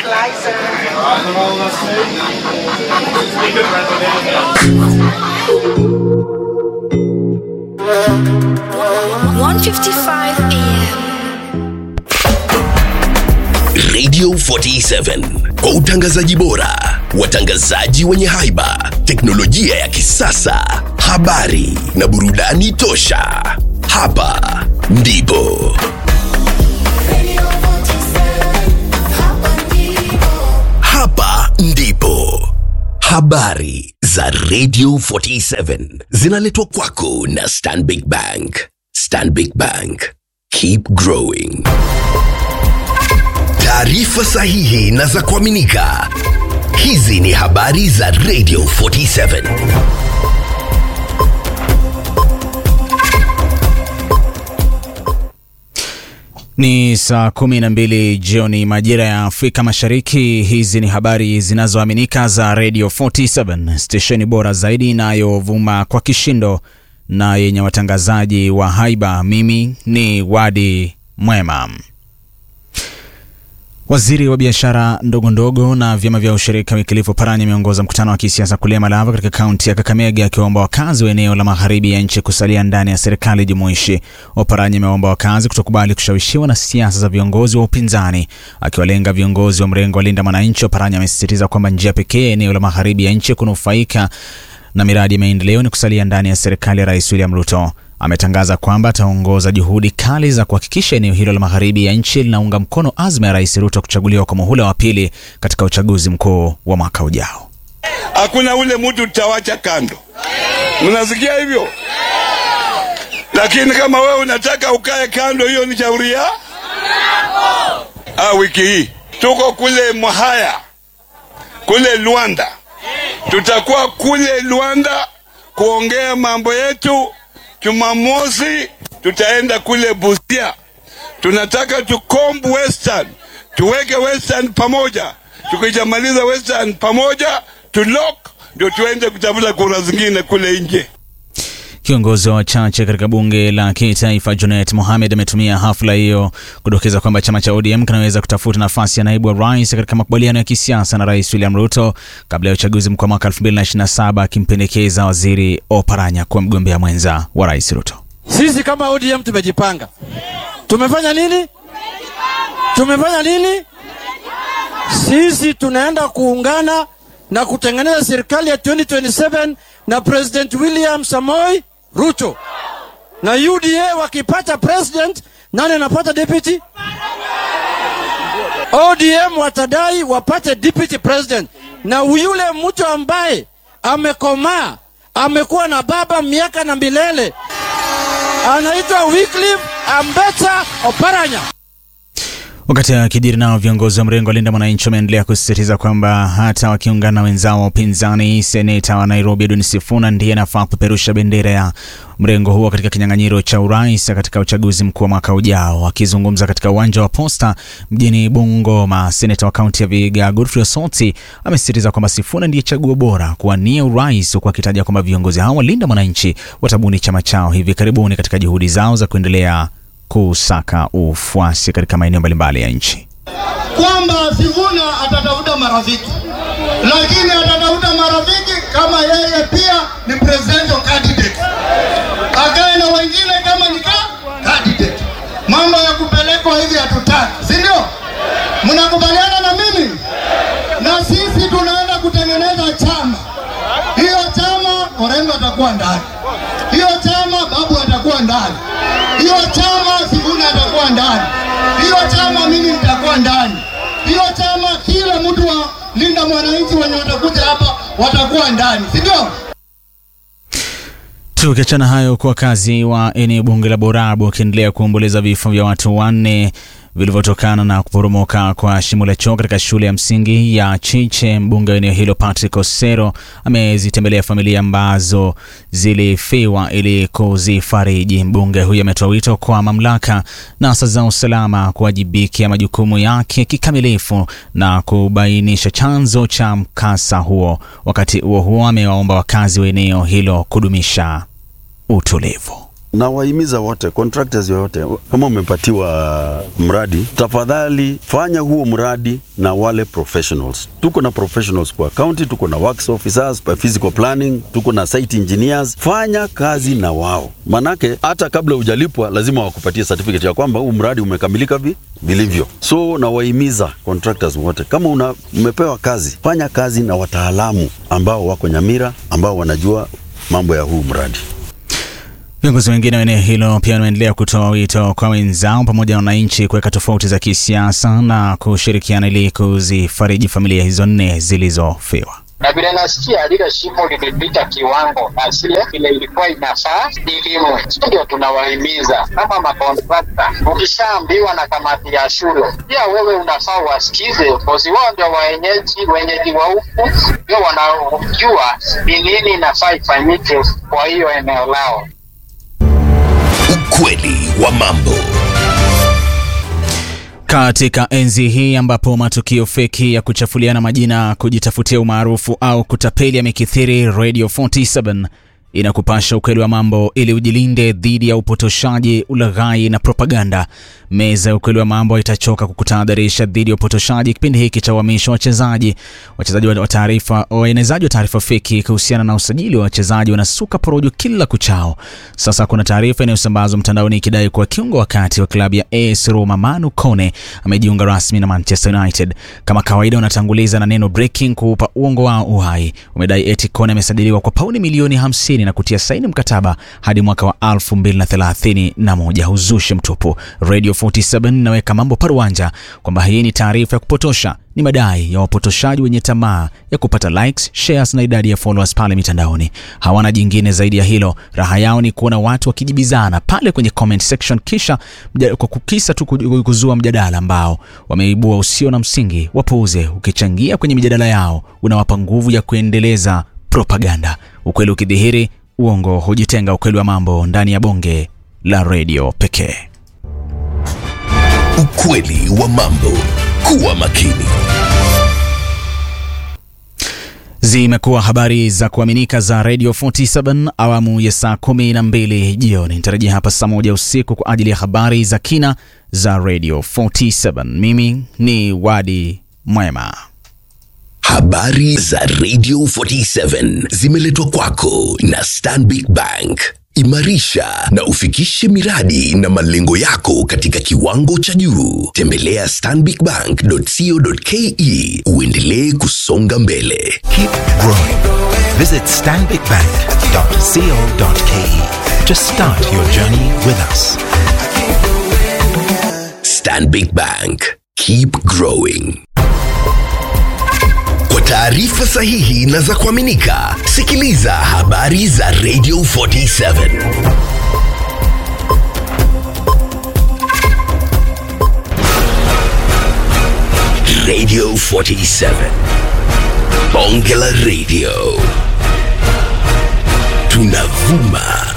155 AM. Radio 47 kwa utangazaji bora, watangazaji wenye haiba, teknolojia ya kisasa, habari na burudani tosha. Hapa ndipo hapa ndipo habari za Radio 47 zinaletwa kwako na Stanbic Bank. Stanbic Bank, keep growing. Taarifa sahihi na za kuaminika. Hizi ni habari za Radio 47. Ni saa kumi na mbili jioni majira ya Afrika Mashariki. Hizi ni habari zinazoaminika za Radio 47, stesheni bora zaidi inayovuma kwa kishindo na yenye watangazaji wa haiba. Mimi ni Wadi Mwema. Waziri wa biashara ndogo ndogo na vyama vya ushirika Wycliffe Oparanya ameongoza mkutano wa kisiasa kule Malava katika kaunti ya Kakamega akiwaomba wakazi wa eneo la magharibi ya nchi kusalia ndani ya serikali jumuishi. Oparanya amewaomba wakazi kutokubali kushawishiwa na siasa za viongozi wa upinzani. Akiwalenga viongozi wa mrengo wa Linda Mwananchi, Oparanya amesisitiza kwamba njia pekee ya eneo la magharibi ya nchi kunufaika na miradi ya maendeleo ni kusalia ndani ya serikali ya Rais William Ruto. Ametangaza kwamba ataongoza juhudi kali za kuhakikisha eneo hilo la magharibi ya nchi linaunga mkono azma ya Rais Ruto kuchaguliwa kwa muhula wa pili katika uchaguzi mkuu wa mwaka ujao. Hakuna ule mtu tutawacha kando, mnasikia hivyo? Lakini kama wewe unataka ukae kando, hiyo ni shauri ya ah. Wiki hii tuko kule Mwahaya kule Luanda, tutakuwa kule Luanda kuongea mambo yetu. Jumamosi tutaenda kule Busia, tunataka tukombu Western, tuweke Western pamoja. Tukijamaliza Western pamoja, tulok ndio tuende kutafuta kura zingine kule nje. Kiongozi wa wachache katika bunge la kitaifa Junet Mohamed ametumia hafla hiyo kudokeza kwamba chama cha ODM kinaweza kutafuta nafasi ya naibu wa rais katika makubaliano ya kisiasa na Rais William Ruto kabla ya uchaguzi mkuu wa mwaka 2027 akimpendekeza Waziri Oparanya kuwa mgombea mwenza wa Rais Ruto. Sisi kama ODM tumejipanga. Tumefanya nini? Tumefanya nini? Sisi tunaenda kuungana na kutengeneza serikali ya 2027 na President William Samoei Ruto. Na UDA wakipata president, nani anapata deputy? ODM watadai wapate deputy president, na yule mtu ambaye amekomaa amekuwa na baba miaka na milele anaitwa Wycliffe Ambetsa Oparanya. Wakati akijiri nao viongozi wa mrengo wa Linda Mwananchi wameendelea kusisitiza kwamba hata wakiungana na wenzao wa upinzani, seneta wa Nairobi Edwin Sifuna ndiye anafaa kupeperusha bendera ya mrengo huo katika kinyang'anyiro cha urais katika uchaguzi mkuu wa mwaka ujao. Akizungumza katika uwanja wa Posta mjini Bungoma, seneta wa kaunti ya Vihiga Godfrey Osoti amesisitiza kwamba Sifuna ndiye chaguo bora kuwania urais, huku akitaja kwamba viongozi hao wa Linda Mwananchi watabuni chama chao hivi karibuni katika juhudi zao za kuendelea kusaka ufuasi katika maeneo mbalimbali ya nchi. kwamba Sifuna atatafuta marafiki, lakini atatafuta marafiki kama yeye pia ni presidential candidate, akae na wengine kama ni ka- candidate. Mambo ya kupelekwa hivi hatutaki, si ndio? Mnakubaliana na mimi? Na sisi tunaenda kutengeneza chama. Hiyo chama Orengo atakuwa ndani, hiyo chama Babu atakuwa ndani, hiyo chama Sifuna atakuwa ndani, hiyo chama mimi nitakuwa ndani, hiyo chama kila mtu wa Linda Mwananchi wenye watakuja hapa watakuwa ndani, si ndio? Tukiachana hayo, kwa wakazi wa eneo bunge la Borabu wakiendelea kuomboleza vifo vya watu wanne vilivyotokana na kuporomoka kwa shimo la choo katika shule ya msingi ya Chiche. Mbunge wa eneo hilo Patrick Osero amezitembelea familia ambazo zilifiwa ili kuzifariji. Mbunge huyo ametoa wito kwa mamlaka na asasi za usalama kuwajibikia majukumu yake kikamilifu na kubainisha chanzo cha mkasa huo. Wakati huo huo, amewaomba wakazi wa eneo hilo kudumisha utulivu. na wahimiza wote contractors yoyote, kama umepatiwa mradi, tafadhali fanya huo mradi na wale professionals. Tuko na professionals kwa county, tuko na works officers kwa physical planning, tuko na site engineers. Fanya kazi na wao, manake hata kabla hujalipwa lazima wakupatie certificate ya kwamba huu mradi umekamilika vi vilivyo. So nawahimiza contractors wote, kama una, umepewa kazi, fanya kazi na wataalamu ambao wako Nyamira, ambao wanajua mambo ya huu mradi. Viongozi wengine wa eneo hilo pia wanaendelea kutoa wito kwa wenzao pamoja na wananchi kuweka tofauti za kisiasa na kushirikiana ili kuzifariji familia hizo nne zilizofiwa. na vile nasikia lile shimo limepita kiwango na zile vile ilikuwa inafaa ilimwe. Ndio tunawahimiza kama makontrakta, ukishaambiwa na kamati ya shule, pia wewe unafaa wasikize, kozi wao ndio waenyeji wenyeji wa huku, ndio wanaojua ni nini inafaa ifanyike kwa hiyo eneo lao. Ukweli wa mambo. Katika enzi hii ambapo matukio feki ya kuchafuliana majina, kujitafutia umaarufu au kutapeli yamekithiri, Radio 47 inakupasha ukweli wa mambo ili ujilinde dhidi ya upotoshaji, ulaghai na propaganda. Meza ya ukweli wa mambo itachoka kukutahadharisha dhidi ya upotoshaji kipindi hiki cha uhamisho wa wachezaji. Wachezaji wa taarifa, waenezaji wa taarifa feki kuhusiana na usajili wa wachezaji wanasuka porojo kila kuchao. Sasa kuna taarifa inayosambazwa mtandaoni ikidai kuwa kiungo wa kati wa klabu ya AS Roma Manu Kone amejiunga rasmi na Manchester United. Kama kawaida, unatanguliza na neno breaking kuupa uongo wao uhai. Umedai eti Kone amesajiliwa kwa pauni milioni 50 na kutia saini mkataba hadi mwaka wa 2031. Huzushi mtupu. Radio 47 inaweka mambo paruanja kwamba hii ni taarifa ya kupotosha ni madai ya wapotoshaji wenye tamaa ya kupata likes, shares na idadi ya followers pale mitandaoni. Hawana jingine zaidi ya hilo. Raha yao ni kuona watu wakijibizana pale kwenye comment section, kisha mja, kwa kukisa tu kuzua mjadala ambao wameibua usio na msingi. Wapuuze. Ukichangia kwenye mijadala yao, unawapa nguvu ya kuendeleza propaganda. Ukweli ukidhihiri, uongo hujitenga. Ukweli wa mambo ndani ya bonge la redio pekee. Ukweli wa mambo. Kuwa makini. Zimekuwa habari za kuaminika za Radio 47 awamu ya saa kumi na mbili jioni. Nitarejea hapa saa moja usiku kwa ajili ya habari za kina za Radio 47. Mimi ni Wadi Mwema. Habari za Radio 47 zimeletwa kwako na Stanbic Bank. Imarisha na ufikishe miradi na malengo yako katika kiwango cha juu. Tembelea stanbicbank.co.ke uendelee kusonga mbele. Keep growing. Visit stanbicbank.co.ke to start your journey with us. Stanbic Bank. Keep growing. Kwa taarifa sahihi na za kuaminika, sikiliza habari za Radio 47. Radio 47. Bonge la Radio. Tunavuma